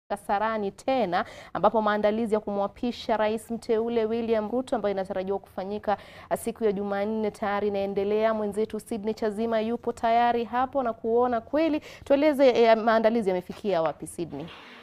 Kasarani tena ambapo maandalizi ya kumwapisha rais mteule William Ruto ambayo inatarajiwa kufanyika siku ya Jumanne tayari inaendelea. Mwenzetu Sydney Chazima yupo tayari hapo na kuona kweli. Tueleze eh, maandalizi yamefikia wapi Sydney?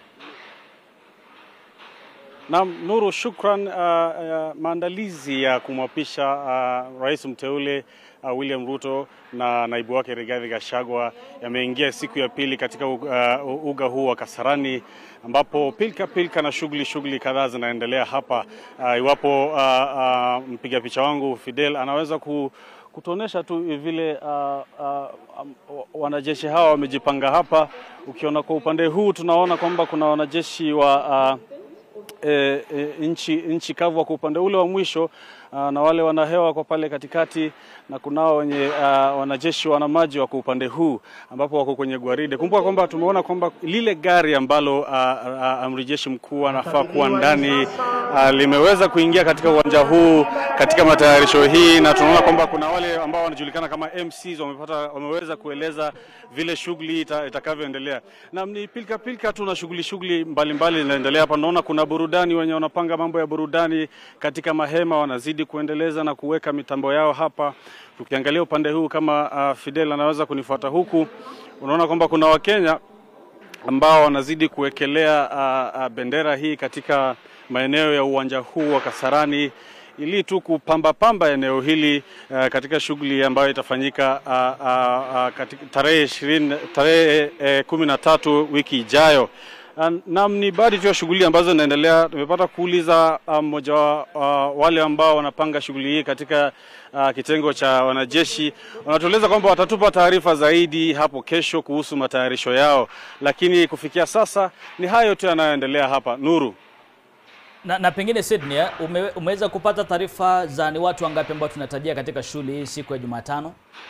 Naam, Nuru, shukran. Uh, uh, maandalizi ya kumwapisha uh, rais mteule uh, William Ruto na naibu wake Rigathi Gachagua yameingia siku ya pili katika uh, uga huu wa Kasarani ambapo pilka pilka na shughuli shughuli kadhaa zinaendelea hapa. Uh, iwapo uh, uh, mpiga picha wangu Fidel anaweza ku kutuonesha tu vile uh, uh, um, wanajeshi hawa wamejipanga hapa. Ukiona kwa upande huu tunaona kwamba kuna wanajeshi wa uh, E, e, nchi, nchi kavu kwa upande ule wa mwisho aa, na wale wanahewa kwa pale katikati, na kunao wenye aa, wanajeshi wana maji wako upande huu ambapo wako kwenye gwaride. Kumbuka kwamba tumeona kwamba lile gari ambalo amri jeshi mkuu anafaa kuwa ndani aa, limeweza kuingia katika uwanja huu katika matayarisho hii, na tunaona kwamba kuna wale ambao wanajulikana kama MCs wamepata, wameweza kueleza vile shughuli ita, itakavyoendelea. Na ni pilika pilika tu na shughuli shughuli mbalimbali zinaendelea hapa. Naona kuna burudani, wenye wanapanga mambo ya burudani katika mahema wanazidi kuendeleza na kuweka mitambo yao hapa. Tukiangalia upande huu kama uh, Fidel anaweza kunifuata huku, unaona kwamba kuna Wakenya ambao wanazidi kuwekelea uh, uh, bendera hii katika maeneo ya uwanja huu wa Kasarani ili tu kupamba pamba eneo hili uh, katika shughuli ambayo itafanyika uh, uh, uh, katika tarehe ishirini tarehe eh, kumi na tatu wiki ijayo. Naam, ni baadhi tu ya shughuli ambazo zinaendelea. Tumepata kuuliza mmoja um, wa uh, wale ambao wanapanga shughuli hii katika uh, kitengo cha wanajeshi. Wanatueleza kwamba watatupa taarifa zaidi hapo kesho kuhusu matayarisho yao, lakini kufikia sasa ni hayo tu yanayoendelea hapa. Nuru na, na pengine Sydney, ume, umeweza kupata taarifa za ni watu wangapi ambao tunatarajia katika shughuli hii siku ya Jumatano?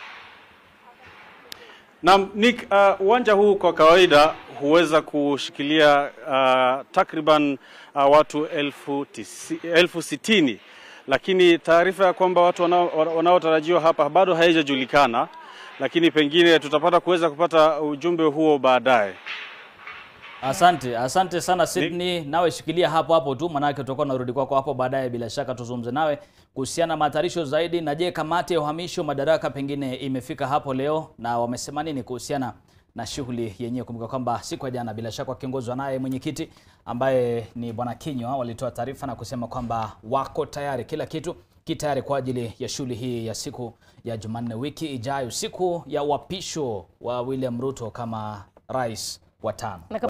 Naam, Nick, uwanja uh, huu kwa kawaida huweza kushikilia uh, takriban uh, watu elfu, tisi, elfu sitini lakini taarifa ya kwamba watu wanaotarajiwa hapa bado haijajulikana, lakini pengine tutapata kuweza kupata ujumbe huo baadaye. Asante, asante sana Sydney. Nawe shikilia hapo hapo tu, manake tutakuwa narudi kwako hapo baadaye, bila shaka tuzungumze nawe kuhusiana na matayarisho zaidi. Na je, kamati ya uhamisho madaraka pengine imefika hapo leo na wamesema nini kuhusiana na shughuli yenyewe? Kumbuka kwamba siku ya jana, bila shaka wakiongozwa naye mwenyekiti ambaye ni bwana Kinywa, walitoa taarifa na kusema kwamba wako tayari, kila kitu kitayari kwa ajili ya shughuli hii ya siku ya Jumanne wiki ijayo, siku ya uapisho wa William Ruto kama rais wa tano.